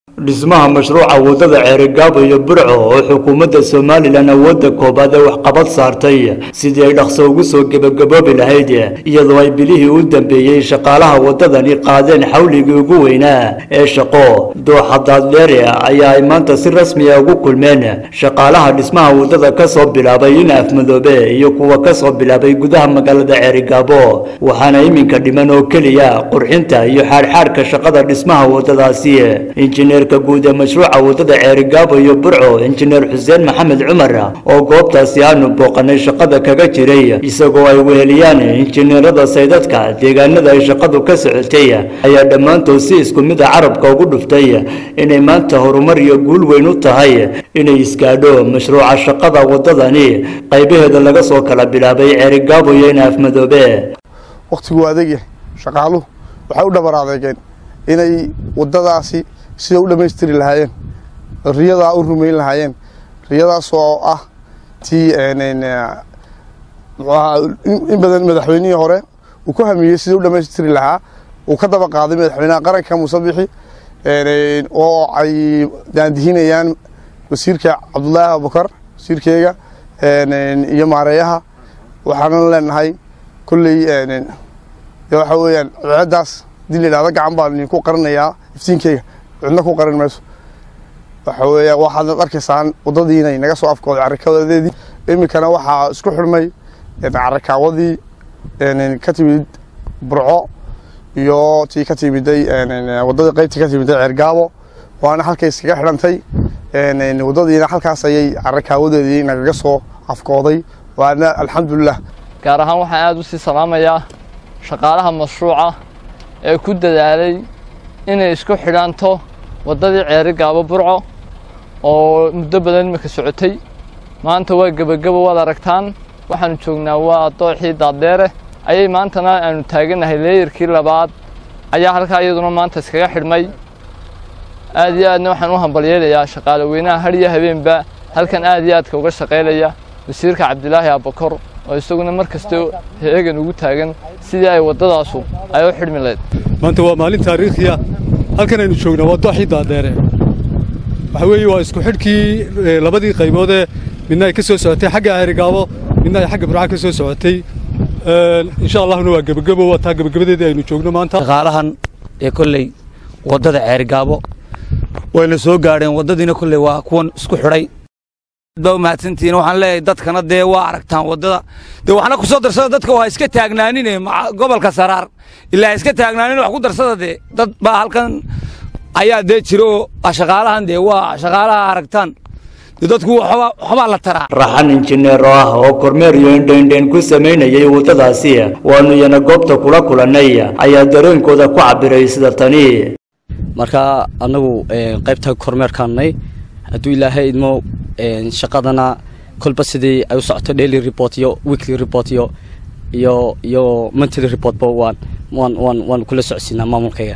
dhismaha mashruuca waddada ceerigaabo iyo burco oo xukuumadda somalilan awoodda koobaad ee waxqabad saartay sidii ay dhaqso ugu soo gebagaboobi lahayd iyadoo ay bilihii u dambeeyey shaqaalaha waddadani qaadeen xawligii ugu weynaa ee shaqo dooxa daadleere ayaa ay maanta si rasmiya ugu kulmeen shaqaalaha dhismaha waddada ka soo bilaabay in afmadoobe iyo kuwa ka soo bilaabay gudaha magaalada ceerigaabo waxaana iminka dhiman oo keliya qurxinta iyo xaadxaadhka shaqada dhismaha waddadaasi injineer guud ee mashruuca waddada ceerigaabo iyo burco injineer xuseen maxamed cumar oo goobtaasi aanu booqanay shaqada kaga jiray isagoo ay weheliyaan injineerada saydadka deegaanada ay shaqadu ka socotay ayaa dhammaantood si isku mid a carabka ugu dhuftay inay maanta horumar iyo guul weyn u tahay inay isgaadho mashruuca shaqada waddadani qaybaheeda laga soo kala bilaabay ceerigaabo iyo in afmadoobe wakhtigu adeegyahay shaqaaluhu waxay u dhabar adeegeen inay waddadaasi sida u dhammaystiri lahaayeen riyadaa u rumayn lahaayeen riyadaas oo ah tii muxuaha in badan madaxweynihii hore uu ku hamiyey sida u dhammaystiri lahaa uu ka daba qaaday madaxweynaha qaranka muuse bixi oo ay daandihinayaan wasiirka cabdullaahi abubakar wasiirkeyga iyo maareeyaha waxaanan leenahay kolley waxa weeyaan ceddaas hadii la yidhahdo gacan baan idinku qarinayaa iftiinkeyga cidna ku qarin mayso waxa weeya waxaad arkaysaan waddadii inay naga soo afkooday carrakaawadeedii iminkana waxaa isku xidhmay carrakaawadii ka timid burco iyo tii ka timiday waddadii qaybtii ka timiday ceergaabo waana halkay iskaga xidhantay waddadiina halkaas ayay carrakaawadeedii nagaga soo afkooday waana alxamdulilah gaar ahaan waxaan aada u sii salaamayaa shaqaalaha mashruuca ee ku dadaalay inay isku xidhanto waddadii ceerigaabo burco oo muddo badan imika socotay maanta waa gebagabo waad aragtaan waxaanu joognaa waa dooxii daaddeere ayay maantana aanu taaganahay leeyarkii labaad ayaa halkaa iyaduna maanta iskaga xidhmay aad iyo aadna waxaan u hambalyeelayaa shaqaale weynaha har iyo habeenba halkan aad iyo aadka uga shaqaylaya wasiirka cabdilaahi abakor oo isaguna mar kasta heegan ugu taagan sidii ay waddadaasu ay u xidhmi lahayd maanta waa maalin taariikhiya halkan aynu joognaa waa dooxii daaddeere waxa weeye waa isku xidhkii labadii qayboodee midna ay ka soo socotay xagga ceerigaabo midna ay xagga burca ka soo socotay insha allahuna waa gebagebo waa taa gebagabadeedii aynu joogno maanta shaqaalahan ee kolley waddada ceerigaabo wayna soo gaadheen waddadiina kolley waa kuwan isku xidhay ba umahadsantihiin waxaan leeyahay dadkana dee waa aragtaan waddada dee waxna ku soo darsada dadka waa iska taagnaanine gobolka saraar ilaa iska taagnaanin wax ku darsada dee dad baa halkan ayaa dee jiro oo shaqaalahan dee waa shaqaalaha aragtaan dadku waxbaa la taraa raxan injineer oo ah oo kormeer iyo indhaindhayn ku samaynayay waddadaasi waanu iyana goobta kula kulannay ayaa dareenkooda ku cabbiray sida tani marka annagu qaybta kormeerkaannay hadduu ilaahay idmo shaqadana kolba sidii ay u socoto daily report iyo weekly report iyo iyo iyo monthly reportba waan waan waan waan kula socodsiinaa maamulkayga